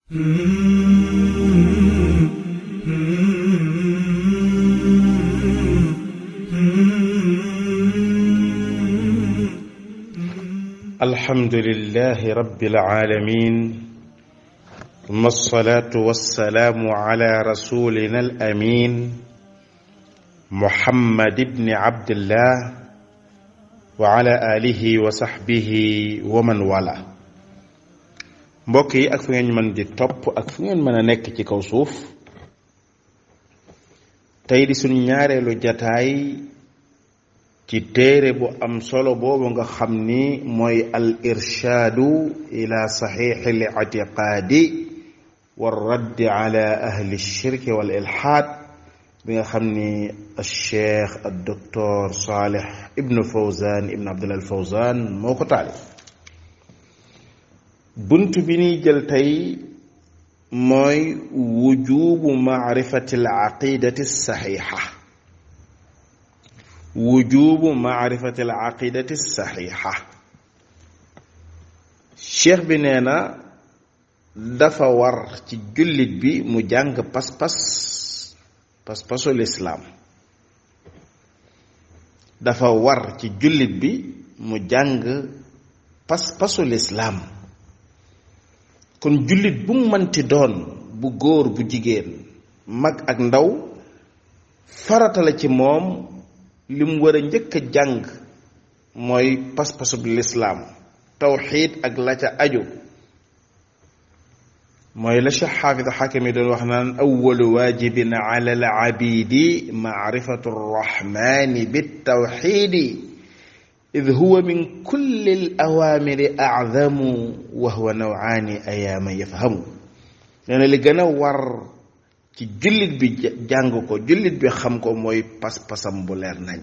الحمد لله رب العالمين ثم الصلاة والسلام على رسولنا الأمين محمد بن عبد الله وعلى آله وصحبه ومن والاه mbokk yi ak fu ngeen mën di topp ak fu ngeen mën a nekk ci kaw suuf tey di suñ ñaareelu jataay ci téere bu am solo boobu nga xam ni mooy al irshaadu ila saxiixi al ictiqaadi wa raddi ala ahli shirki wal ilhaad bi nga xam ni al cheikh al docteur Salih ibnu Fawzan ibnu Abdullah al Fawzan moo ko taalif bunt bi ñuy jël tey mooy wujubu maarifati al aqidati saxiixa wujubu maarifati al aqidati saxiixa cheikh bi nee na dafa war ci jullit bi mu jàng pas-pas pas-pasu lislaam dafa war ci jullit bi mu jàng pas-pasu lislaam kon jullit bu mu mënti doon bu góor bu jigéen mag ak ndaw farata la ci moom li mu war a njëkk a jàng mooy pas-pasub lislaam tawxiid ak la ca aju mooy la cheikh xaafid xakim yi doon wax naan awalu waajibin ala al abidi maarifatu rrahmani bitawxiidi id huwa min kulli al awaamiri acdamu wa huwa nawaani ayaama yafhamu nee na li gën a war ci jullit bi jàng ko jullit bi xam ko mooy pas-pasam bu leer nañ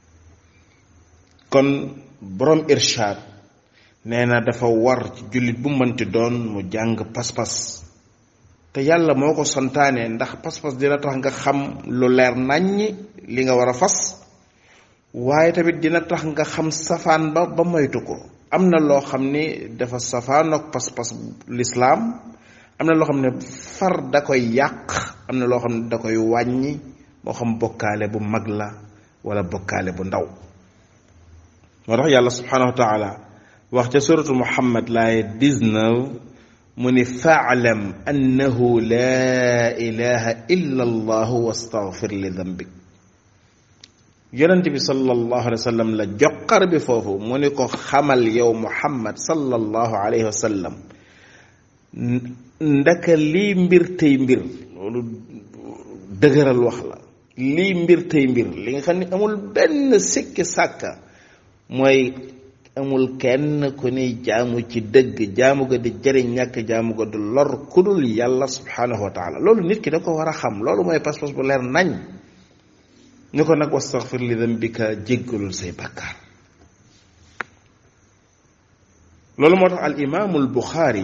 kon borom irshaad nee na dafa war ci jullit bu mënti doon mu jàng pas-pas te yàlla moo ko santaane ndax pas-pas dina tax nga xam lu leer naññ li nga war a fas waaye tamit dina tax nga xam safaan ba ba moytu ko am na loo xam ni dafa safaan ak pas-pas lislaam am na loo xam ne far da koy yàq am na loo xam ne da koy wàññi moo xam bokkaale bu mag la wala bokkaale bu ndaw moo tax yàlla subhanahu wa taala wax ca suratu muhammad laaye 19 mu ni faalam annahu laa ilaha illa allahu wastaghfir li dambik yonent bi sallallahu alayhi wa sallam la joqar bi foofu mu ni ko xamal yow muhammad sallallahu alayhi wa sallam ndaka lii mbir tey mbir loolu dëgëral wax la lii mbir tey mbir li nga xam ne amul benn sikki sàkka mooy amul kenn ku ni jaamu ci dëgg jaamu ga di jëriñ ñàkk jaamu ga du lor kudul yàlla subhanahu wa taala loolu nit ki da ko war a xam loolu mooy pas-pas bu leer nañ ñu ko nag wastaghfir li dambika jéggalul say bàkkaar loolu moo tax al imaamul buxaari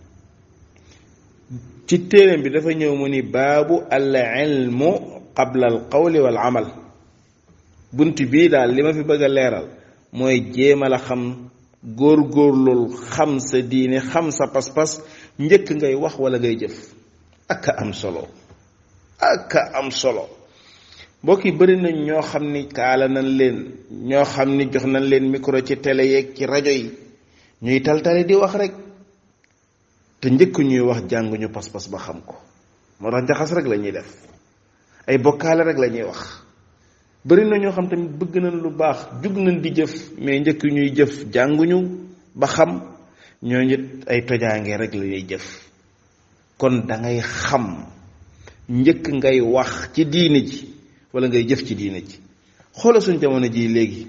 ci téeréem bi dafa ñëw mu ni baabu al ilmu qabla al qawli wal amal bunt bii daal li ma fi bëgg a leeral mooy jéemal a xam góor-góorlul xam sa diine xam sa pas-pas njëkk ngay wax wala ngay jëf ak am solo ak am solo mbokk yi bëri nañ ñoo xam ni kaala nañ leen ñoo xam ni jox nañ leen micro ci télé yeeg ci rajo yi ñuy taltale di wax rek te njëkk ñuy wax jànguñu pas-pas ba xam ko moo tax njaxas rek la ñuy def ay bokkaale rek la ñuy wax bëri na ñoo xam tamit bëgg nañ lu baax jug nañ di jëf mais njëkk ñuy jëf jànguñu ba xam ñoo nit ay tojaange rek la ñuy jëf kon da ngay xam njëkk ngay wax ci diine ji wala ngay jëf ci diine ji xoola suñ jamono ji léegi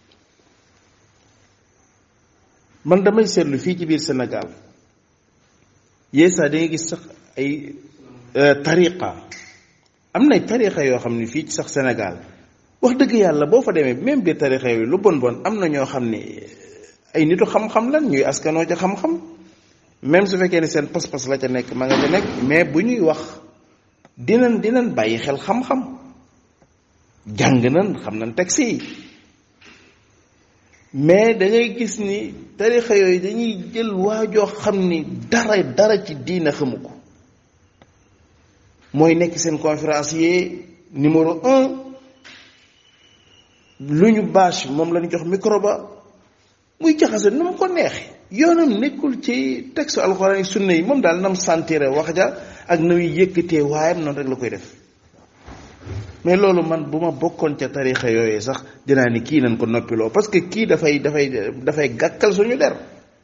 man damay seetlu fii ci biir Sénégal yeesa da nga gis sax ay tariqa am na tariqa yoo xam ne fii ci sax Sénégal wax dëgg yàlla boo fa demee même biir tariqa yooyu lu bon bon am na ñoo xam ne ay nitu xam-xam lan ñuy askanoo ca xam-xam même su fekkee ne seen pas-pas la ca nekk ma nga ca nekk mais bu ñuy wax dinañ dinañ bàyyi xel xam-xam jàng nañ xam nañ texte yi mais da ngay gis ni tarixa yooyu dañuy jël waajoo xam ni dara dara ci diina xamu ko mooy nekk seen conférencier numéro un lu ñu bâche moom la ñu jox micro ba muy jaxase nu mu ko neexe yoonam nekkul ci texte alxuraan yi sunna yi moom daal nam santire wax ja ak na muy yëkkatee waayam noonu rek la koy def mais loolu man bu ma bokkoon ca tarixa yooyu sax dinaa ni kii nañ ko noppiloo parce que kii dafay dafay dafay gàkkal suñu der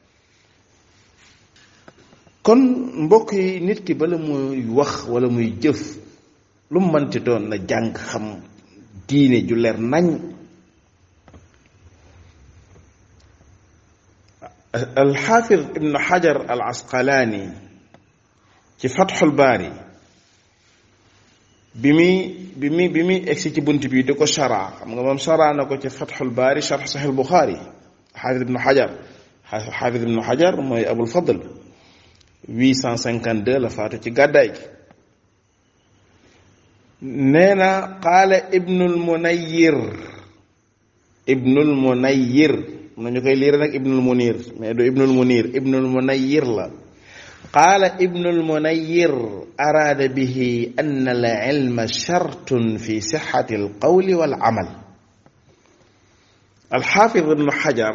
kon mbokk yi nit ki bala muy wax wala muy jëf lu mu mënti doon na jàng xam diine ju leer nañ alxaafid ibnu xajar al asqalaani ci fatxul baari bi muy bi muy bi muy egsi ci bunt bi di ko shara xam nga moom shara na ko ci fatxul baari sharx saxil buxaari xaafid ibnu xajar xaafid ibnu xajar mooy abul fadl 852 la faatu ci gàddaay gi nee na qaala ibnul munayir ibnul munayir nañu koy liir nag ibnul munir mais du ibnul munir ibnul munayir la qaala ibnul munayir araada bihi an al ilma shartun fi sixati al qawli wal amal alxaafid ibnu xajar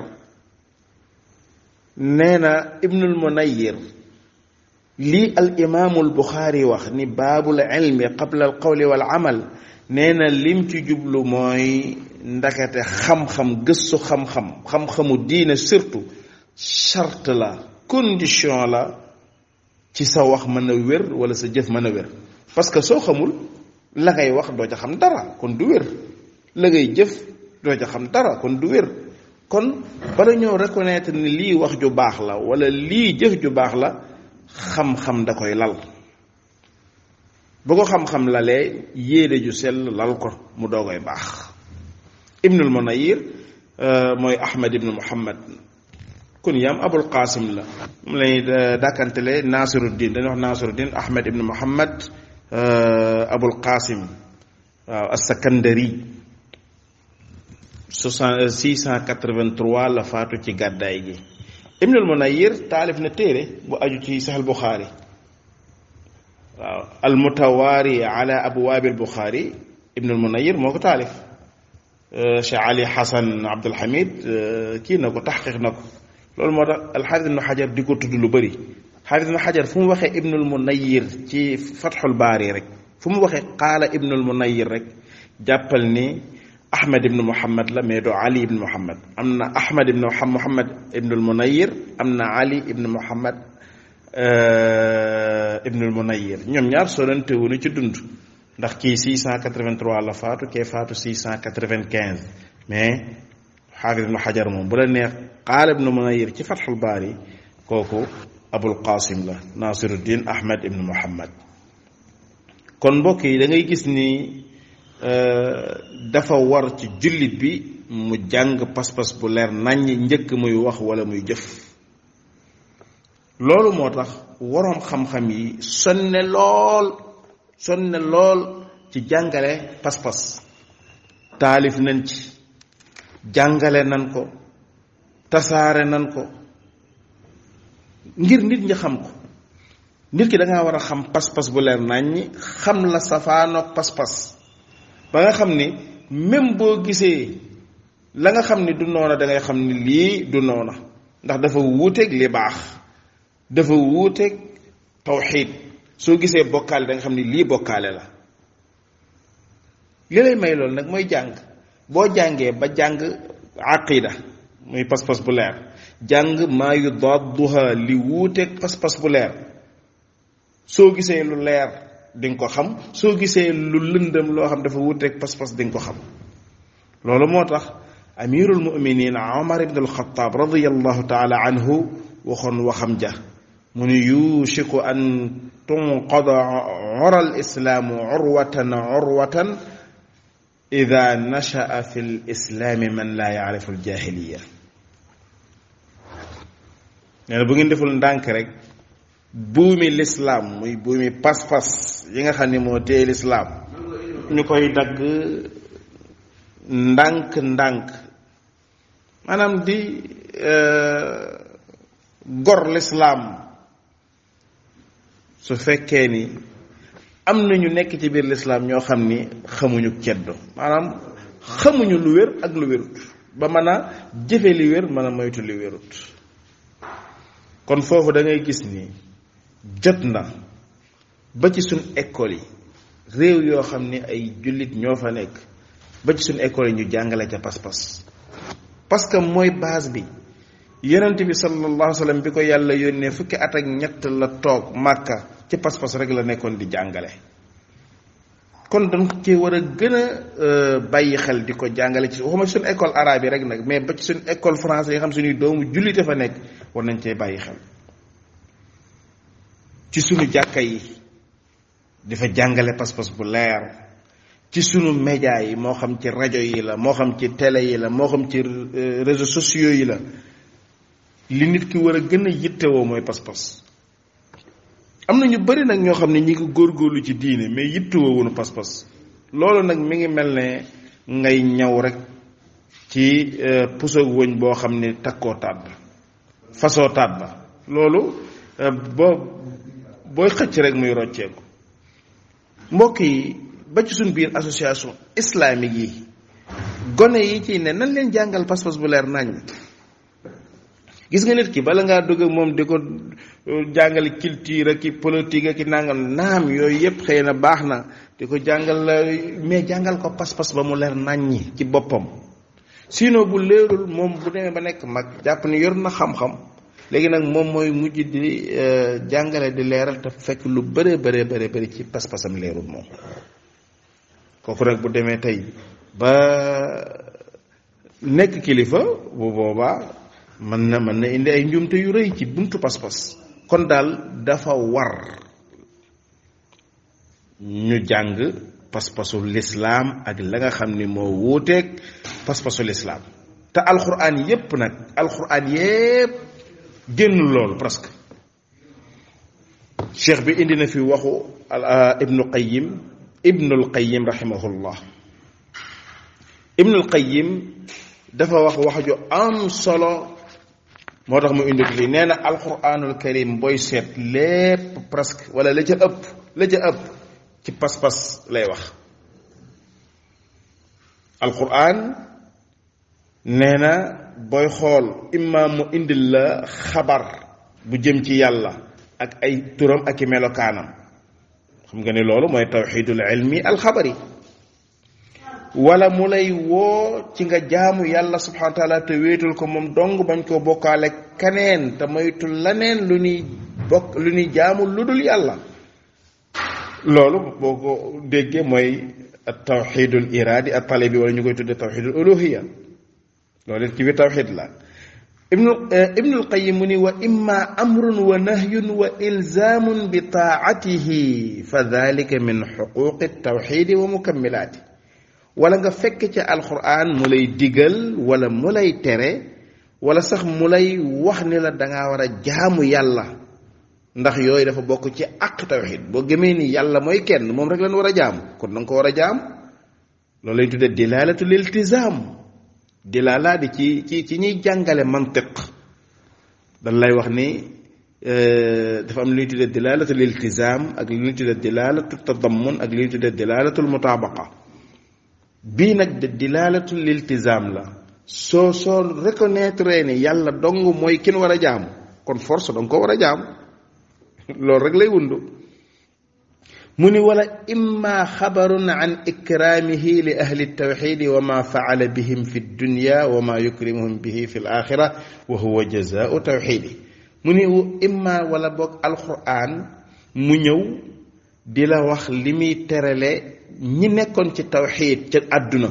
nee na ibnul munayir lii al imaamul buxaari wax ni baabul ilmi qabla al qawli wal amal nee na lim ci jublu mooy ndakate xam-xam gëstu xam-xam xam-xamu diine surtout charte la condition la ci sa wax mën a wér wala sa jëf mën a wér parce que soo xamul la ngay wax doo ca xam dara kon du wér la ngay jëf doo ca xam dara kon du wér kon bala ñoo reconnaître ni lii wax ju baax la wala lii jëf ju baax la xam-xam da koy lal bu ko xam-xam lalee yéene ju sell lal ko mu doogoy baax ibnul munayir mooy ahmad ibnu muhammad kun yaam abul qasim la mu lay dàkkantele nasiruddin dañuy wax nasiruddin ahmad ibnu muhammad abul qasim waaw as-sakandari soixante six cent quatre-vingt-trois la faatu ci gàddaay gi ibnul munayir taalif na téere bu aju ci saxal buxaari waaw al mutawaari ala abwaabi al buxaari ibnul munayir moo ko taalif cheikh ali hasan abdul hamid kii na ko taxqiq na ko loolu moo tax alxaafis ibnu xajar di ko tudd lu bëri xaafis ibnu xajar fu mu waxee ibnul munayir ci fatxul baari rek fu mu waxee qaala ibnul munayir rek jàppal ni ahmad ibnu muhammad la mais doo ali ibnu muhammad am na ahmad ibnu muhammad ibnul munayir am na ali ibnu muhammad ibnul munayir ñoom ñaar sorante wuñu ci dund ndax kii 683 la faatu kee faatu 695 mais xaafis ibnu xajar moom bu la neex qaala ibnu munayir ci fatxul baari kooku abul qasim la nasiruddin ahmad ibnu muhammad kon mbokk yi da ngay gis ni dafa war ci jullit bi mu jàng pas-pas bu leer naññ njëkk muy wax wala muy jëf loolu moo tax waroom xam-xam yi sonne lool sonne lool ci jàngale pas-pas taalif nañ ci jàngale nan ko tasaare nan ko ngir nit ñi xam ko nit ki da ngaa war a xam pas-pas bu leer naññi xam la safaanoog pas-pas ba nga xam ni même boo gisee la nga xam ni du noona da ngay xam ni lii du noona ndax dafa wuuteeg li baax dafa wuuteeg tawxiid soo gisee bokkaale da nga xam ni lii bokkaale la li lay may loolu nag mooy jàng boo jàngee ba jàng aqida muy pas-pas bu leer jàng maa yu dadduha li wuuteeg pas-pas bu leer soo gisee lu leer di nga ko xam soo gisee lu lëndëm loo xam dafa wuuteeg pas-pas di nga ko xam loolu moo tax amirul muminin omar ibn alxataab radiallahu taala anhu waxoon waxam ja mu ni yushiku an tunqada ora alislaamu urwatan urwatan ida nashaa fi lislaami man laa yaarifu aljahiliya nee na bu ngeen deful ndànk rek buumi lislaam muy buumi pas-pas yi nga xam ni moo téye lislaam ñu koy dagg ndànk-ndànk maanaam di gor lislaam su fekkee ni am na ñu nekk ci biir lislaam ñoo xam ni xamuñu ceddo maanaam xamuñu lu wér ak lu wérut ba mën a jëfe li wér mën a moytu li wérut kon foofu da ngay gis ni jot na ba ci suñ école yi réew yoo xam ni ay jullit ñoo fa nekk ba ci suñ école yi ñu jàngale ca pas-pas parce que mooy base bi yonent bi sallallahu alayhi wa sallam bi ko yàlla yónnee fukki at ak ñett la toog màkka ci pas-pas rek la nekkoon di jàngale kon dañ ci war a gën a bàyyi xel di ko jàngale ci waxuma suñu école arabe yi rek nag mais ba ci suñu école français yi xam suñuy doomu jullite fa nekk war nañ cee bàyyi xel ci suñu jàkka yi di fa jàngale pas-pas bu leer ci sunu média yi moo xam ci rajo yi la moo xam ci télé yi la moo xam ci réseaux sociaux yi la li nit ki war a gën a yittewoo mooy pas-pas am na ñu bari nag ñoo xam ne ñi ngi góorgóorlu ci diine mais yittewoo wunu pas-pas loolu nag mi ngi mel ne ngay ñaw rek ci pusoog wëñ boo xam ne takkoo taat ba fasoo taat ba loolu boo booy xëcc rek muy rocceeku mbokk yi ba ci suñ biir association islamique yi gone yi ci ne nan leen jàngal pas-pas bu leer nañ gis nga nit ki bala ngaa dugg moom di ko jàngale culture ak i politique ak i nangam naam yooyu yépp xëy na baax na di ko jàngal mais jàngal ko pas-pas ba mu leer naññi ci boppam sinon bu leerul moom bu demee ba nekk mag jàpp ni yor na xam-xam léegi nag moom mooy mujj di jàngale di leeral te fekk lu bëree bëree bëri bëri ci pas-pasam leerul moom kooku nag bu demee tey ba nekk kilifa bu boobaa mën na mën na indi ay njuumte yu rëy ci buntu pas-pas kon daal dafa war ñu jàng pas-pasu lislaam ak la nga xam ni moo wuuteeg pas-pasu lislaam te alxuraan yépp nag alxuraan yépp génn loolu presque cheikh bi indi na fi waxu ibnu qayim ibnul qayim rahimahullah ibnul qayim dafa wax wax ju am solo moo tax mu indi ko fii nee na alquranul karim booy seet lépp presque wala la ca ëpp la ca ëpp ci pas-pas lay wax alquran nee na booy xool imma mu indil la xabar bu jëm ci yàlla ak ay turam ak i melokaanam xam nga ni loolu mooy tawxidul ilmi alxabari wala mu lay woo ci nga jaamu yàlla subhanahu wa taala te wéetul ko moom dong bañ koo bokkaale kaneen te moytu laneen lu ñuy bokk lu ñuy jaamu lu dul yàlla loolu boo ko déggee mooy tawxidul iraadi at talibi wala ñu koy tudde tawxidul uluhiya loolu it ci biir tawxid la ibnu ibnul qayim mu ni wa imma amrun wa nahyun wa ilzaamun bi taatihi fa dalika min xuquqi tawxidi wa mukammilaati wala nga fekk ca alquran mu lay digal wala mu lay tere wala sax mu lay wax ni la dangaa war a jaamu yàlla ndax yooyu dafa bokk ci àq tawxid boo gëmee ni yàlla mooy kenn moom rek lañ war a jaam kon danga ko war a jaam loolu lañ tuddee dilalatul iltizam dilala di ci ci ci ñuy jàngale mantiq dañ lay wax ni dafa am lu ñuy tuddee dilalatul iltizam ak lu ñuy tuddee dilalatul tadammun ak lu ñuy tuddee dilalatul mutabaqa bii nag de dilalatul iltizam la soo soo reconnaître ni yàlla dong mooy kin war a jaam kon force danga ko war a jaam loolu rek lay wundu mu ni wala imma xabarun an ikraamihi li ahli tawxidi wa ma faala bihim fi dunya wa ma yukrimuhum bihi fi l axira wa huwa jazaau tawxidi mu ni imma wala boog alquran mu ñëw di la wax li muy terale ñi nekkoon ci tawxid ca àdduna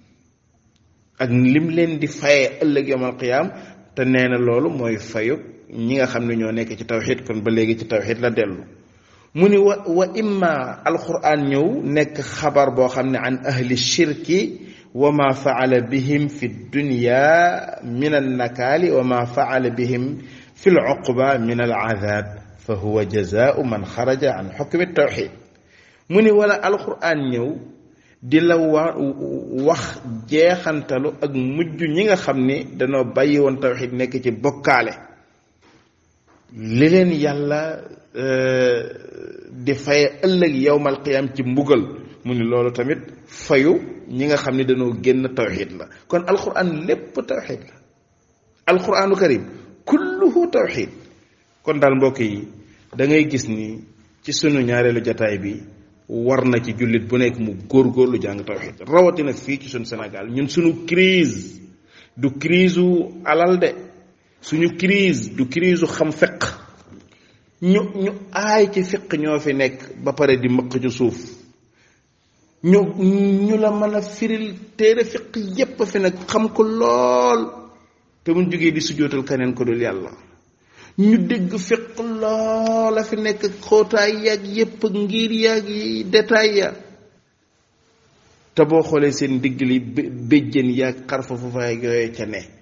ak lim leen di faye ëllëg yawm alqiyaam te nee na loolu mooy fayu ñi nga xam ne ñoo nekk ci tawxid kon ba léegi ci tawxid la dellu mu ni wa wa imma alquran ñëw nekk xabar boo xam ne an ahli shirki wa ma faala bihim fi dunya min annakaali wa ma faala bihim fi luqba min alazab fa huwa jazaau man xaraja an xukmi tawxid mu ni wala alquran ñëw di la wa wax jeexantalu ak mujj ñi nga xam ni danoo bàyyi woon tawxid nekk ci bokkaale li leen yàlla di faye ëllëg yowmal qiyam ci mbugal mu ni loolu tamit fayu ñi nga xam ni dañoo génn tawxid la kon alquran lépp tawxid la alquranu karim kulluhu tawxid kon daal mbokk yi da ngay gis ni ci sunu ñaareelu jataay bi war na ci jullit bu nekk mu góorgóorlu jàng tawxid rawatina fii ci sunu Sénégal ñun sunu crise du crise u alal de suñu crise du crise u xam fiq ñu ñu aay ci fiq ñoo fi nekk ba pare di mëq ci suuf ñu ñu la mën a firil téere fiq yépp fi nag xam ko lool te mun jógee di sujootal keneen ko dul yàlla ñu dégg fiq loola fi nekk xóotaay yaag yépp ngir yaag yi détail ya te boo xoolee seen digg li béjjën yaag xarfa fu fay yooye ca ne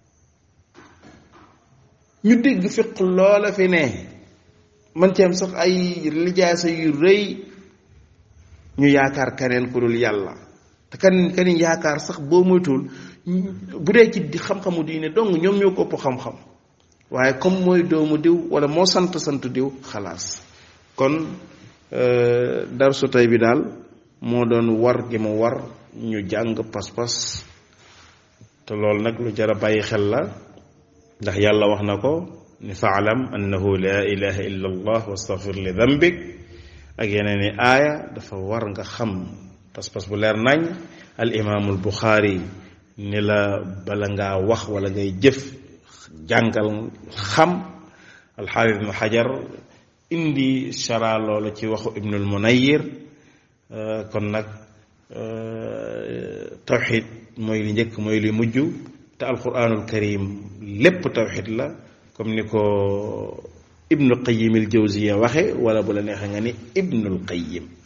ñu dégg fiq loola fi ne man ci am sax ay lijaasa yu rëy ñu yaakaar keneen ku dul yàlla te kan kan yaakaar sax boo moytuwul bu dee ci di xam-xamu diine dong ñoom ñoo ko ëpp xam-xam waaye comme mooy doomu diw wala moo sant sant diw xalaas kon darsu tey bi daal moo doon war gi mu war ñu jàng pas-pas te loolu nag lu jar a bàyyi xel la ndax yàlla wax na ko ni faalam annahu la ilaha illa allah wastaghfir li dambik ak yeneen i aaya dafa war nga xam pas-pas bu leer nañ al imaamul buxaari ni la bala ngaa wax wala ngay jëf jàngal xam alxaafis ibnu xajar indi shara loolu ci waxu ibnul munayir kon nag tawxid mooy li njëkk mooy li mujj te alquranul karim lépp tawxid la comme ni ko ibnu qayim al jawziya waxe wala bu la neexee nga ni ibnul qayim